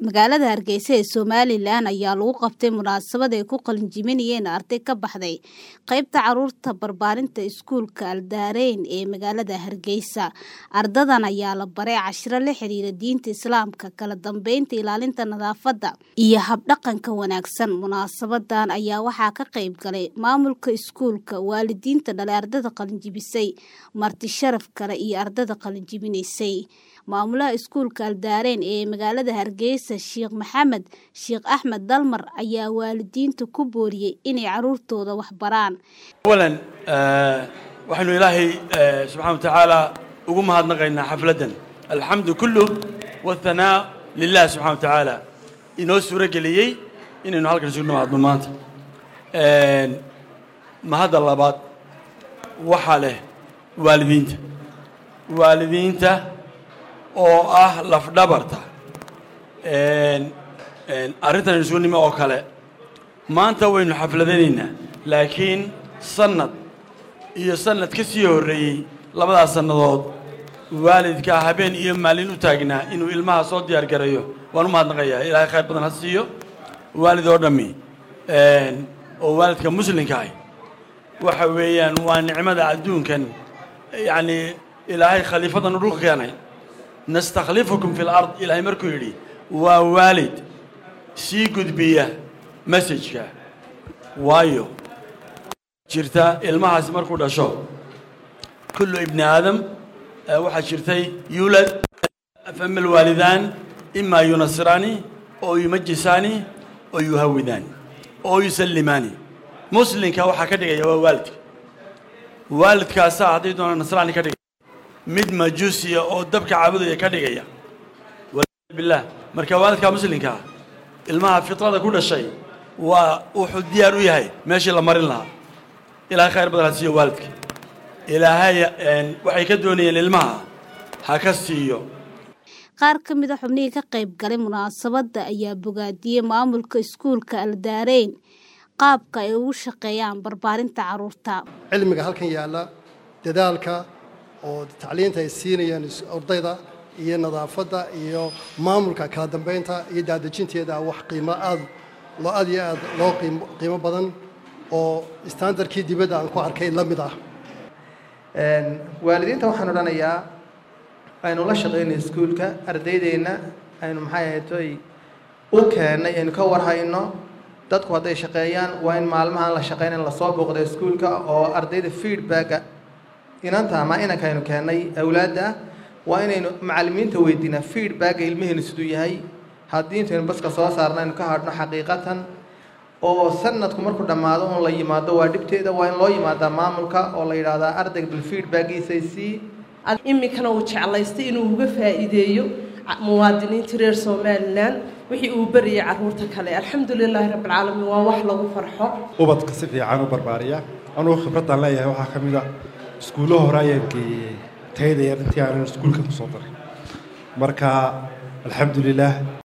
magaalada hargeysa ee somalilan ayaa lagu qabtay munaasabad ay ku qalinjibinayeen arday ka baxday qeybta caruurta barbaarinta iskuulka aldaareyn ee magaalada hargeysa ardadan ayaa la baray cashiro la xiriira diinta islaamka kala dambeynta ilaalinta nadaafadda iyo habdhaqanka wanaagsan munaasabadan ayaa waxaa ka qeyb galay maamulka iskuulka waalidiinta dhalay ardada qalinjibisay marti sharaf kale iyo ardada qalinjibinaysay maamulaha iskuulka aldaareen ee magaalada hargeysa sheekh maxamed sheekh axmed dalmar ayaa waalidiinta ku booriyey inay caruurtooda wax baraan awalan waxaynu ilaahay subxana wa tacaala ugu mahadnaqaynaa xafladdan alxamdu kulluh waathanaa lilah subxana wa tacaala inoo suuro geliyey inaynu halkan isugu nimaadno maanta mahadda labaad waxaa leh waalidiinta waalidiinta oo ah lafdhabarta arrintan isugu nimo oo kale maanta waynu xafladanaynaa laakiin sannad iyo sannad ka sii horreeyey labadaas sannadood waalidkaa habeen iyo maalin u taagnaa inuu ilmaha soo diyaar garayo waan u mahadnaqayaa ilaahay khayr badan ha siiyo waalid oo dhammi oo waalidka muslimka ah waxa weeyaan waa nicmada adduunkan yacnii ilaahay khaliifadan u dhulka keenay nastakhlifukum fi lard ilaahay markuu yidhi waa waalid sii gudbiya messajka waayo jirta ilmahaasi markuu dhasho kullu ibni aadam waxaa jirtay yuulad fama alwaalidaan imaa yunasiraani oo yumajisaani oo yuhawidaani oo yusallimaani muslimka waxaa ka dhigaya waa waalidka waalidkaasaa hadday doonaan nasraani ka dhigaya mid majuusiya oo dabka caabudaya ka dhigaya bilah marka waalidka muslimkaa ilmaha fitrada ku dhashay waa wuxuu diyaar u yahay meeshii la marin lahaa ilaahay khayr badan ha siiyo waalidka ilaahay waxay ka doonayeen ilmaha ha ka siiyo qaar ka mid a xubnihii ka qayb galay munaasabadda ayaa bogaadiyey maamulka iskuulka aldaareyn qaabka ay ugu shaqeeyaan barbaarinta caruurta cilmiga halkan yaalla dadaalka oo tacliinta ay siinayaan ardayda iyo nadaafadda iyo maamulka kala dambeynta iyo daadejinteeda wax qiimo aad loo aad iyo aad loo qiimo badan oo standardkii dibadda aan ku arkay la mid ah waalidiinta waxaan odhanayaa aynu la shaqaynay iskuulka ardaydeenna aynu maxay ahaytoy u keennay aynu ka warhayno dadku hadday shaqeeyaan waa in maalmahaan la shaqaynayn lasoo booqda iskuulka oo ardayda feedbacka inanta ama inanka aynu keennay awlaadda waa inaynu macallimiinta weydiinaa feedbacka ilmaheenu siduu yahay haddii intaynu baska soo saarna aynu ka hadhno xaqiiqatan oo sanadku markuu dhammaado un la yimaado waa dhibteeda waa in loo yimaadaa maamulka oo la yidhaahdaa ardayga bal feedbackiisay sii iminkana uu jeclaystay inuu uga faa'iideeyo muwaadiniinta reer somalilan wixii uu beriyay carruurta kale alxamdu lilaahi rabbilcaalamiin waa wax lagu farxo ubadka si fiican u barbaariya anugu khibraddan leeyahay waxaa ka mid a iskuullo hore ayaan geeyey tayadayar intii aanan iskuulka ku soo daray marka alxamdu lilaah